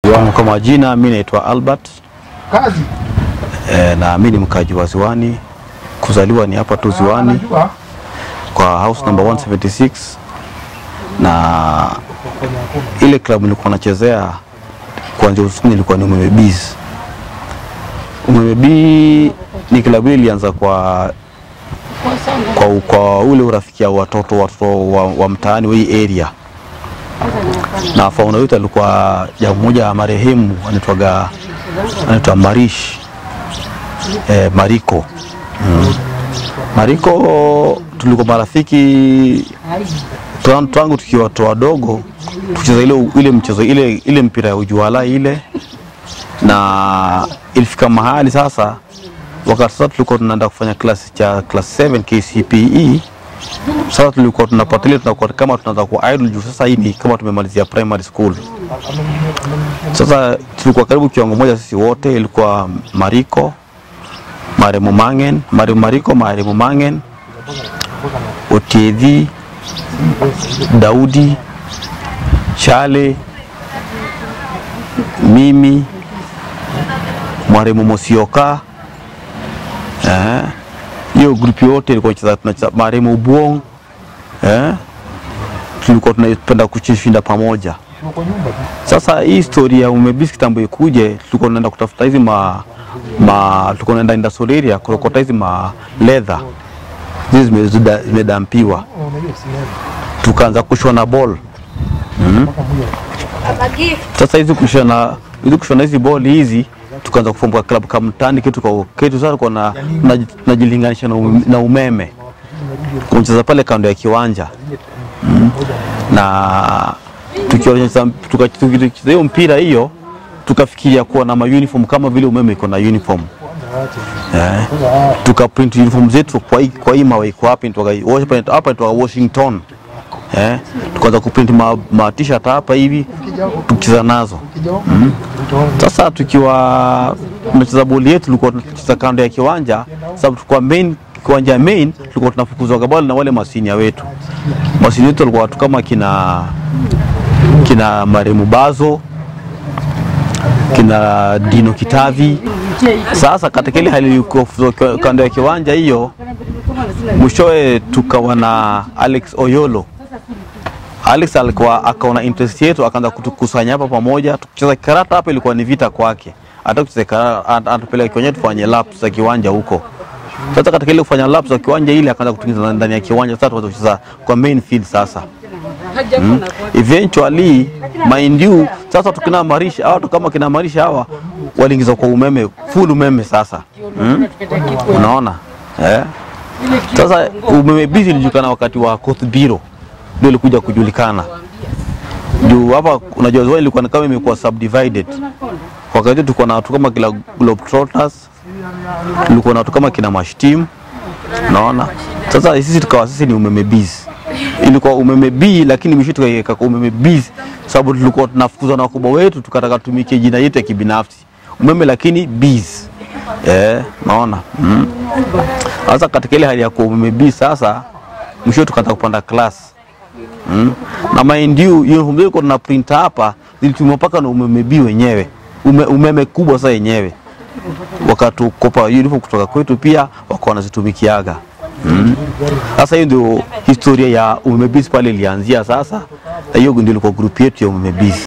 Kwa majina mi naitwa Albert kazi e, na mi ni mkaji wa Ziwani, kuzaliwa ni hapa tu Ziwani Unajua, kwa house number 176 na ile klabu nilikuwa nachezea kuanzia usuni ilikuwa ni Umeme Bees. Umeme Bee ni klabu ile ilianza kwa kwa, kwa ule urafiki wa watoto watoto wa, wa mtaani wa hii area, na fauna wetu alikuwa jamaa mmoja wa marehemu anaitwaga anaitwa Marish eh, Mariko mm. Mariko tulikuwa marafiki tan- tangu tukiwa watu wadogo tukicheza ile, ile mchezo ile, ile mpira ya ujuala ile, na ilifika mahali sasa, wakati sasa tulikuwa tunaenda kufanya klasi cha class 7 KCPE. Sasa tulikuwa tunapata ile tunakuwa kama tunaanza kuwa idol juu sasa hii ni kama tumemalizia primary school. Sasa tulikuwa karibu kiwango moja sisi wote, ilikuwa Mariko, Maremo Mangen, Maremo Mariko, Maremo Mangen, Otiedhi, Daudi, Chale, mimi, Maremo Mosioka, eh, hiyo grupu yote ilikuwa inacheza tunacheza Maremo Buong, eh, tulikuwa tunapenda kushinda pamoja. uko nyumba tu. Sasa hii story ya umebisi kitambo ikuje, tulikuwa tunaenda kutafuta hizi ma, ma tulikuwa tunaenda industrial area kurokota hizi ma leather hizi zime- zida- zimedampiwa, Unajua sinema. tukaanza kushona ball Mpaka mmoja. Sasa hizi kushona hizi kushona hizi ball hizi tukaanza kufumbuka club kama mtani kitu kwa kitu sasa kwa na na- tunajilinganisha na, ume- na umeme kumcheza pale kando ya kiwanja mm. na tukionyesha tuka- tukicheza hiyo mpira hiyo tukafikiria kuwa na mauniform kama vile umeme iko na uniform eh, tukaprint uniform zetu kwa hii kwa hii mawe iko hapa inaitwa hapa hapa inaitwa Washington eh, tukaanza kuprint ma, ma t-shirt hapa hivi tukicheza nazo Ukija huko, utaona sasa tukiwa tunacheza boli yetu, tulikuwa tunacheza kando ya kiwanja, sababu tulikuwa main kiwanja main, tulikuwa tunafukuzwa kabali na wale masinia wetu. Masinia wetu walikuwa watu kama kina kina Maremu Bazo, kina Dino Kitavi. Sasa katika ile hali yuko kando ya kiwanja hiyo, mwishowe tukawa na Alex Oyolo Alex alikuwa akaona interest yetu akaanza kutukusanya hapa pamoja tukicheza karata hapa, ilikuwa ni vita kwake, hata kucheza karata atupeleka kwenye tufanye laps za kiwanja huko. Sasa katika ile kufanya laps za kiwanja ile akaanza kutuingiza ndani ya kiwanja, sasa tuanza kucheza kwa main field sasa mm. Eventually mind you, sasa tukina marisha hawa watu kama kina marisha hawa waliingizwa kwa umeme full umeme sasa mm. Unaona eh? Sasa umeme busy ilijulikana wakati wa Coast Bureau ndio ilikuja kujulikana juu hapa unajua Ziwani ilikuwa ni kama imekuwa subdivided. Wakati tulikuwa na watu kama kila Globetrotters, tulikuwa na watu kama kina Mashtim, naona sasa sisi tukawa sisi ni umeme bees. Ilikuwa umeme B lakini mwisho tukaiweka kwa umeme bees sababu tulikuwa tunafukuzwa na wakubwa wetu, tukataka tumikie jina yetu ya kibinafsi umeme, lakini bees eh, naona mm. Sasa katika ile hali ya kuwa umeme bees sasa mwisho tukaanza kupanda class Mm. Na mind you, uniform zetu kwa tuna print hapa zilitumwa mpaka na umeme B wenyewe ume, umeme kubwa sasa yenyewe wakatukopa uniform kutoka kwetu pia wakawa wanazitumikiaga. Mm. Sasa hiyo ndio historia ya umeme B pale ilianzia sasa, na hiyo ndio ilikuwa group yetu ya umeme B.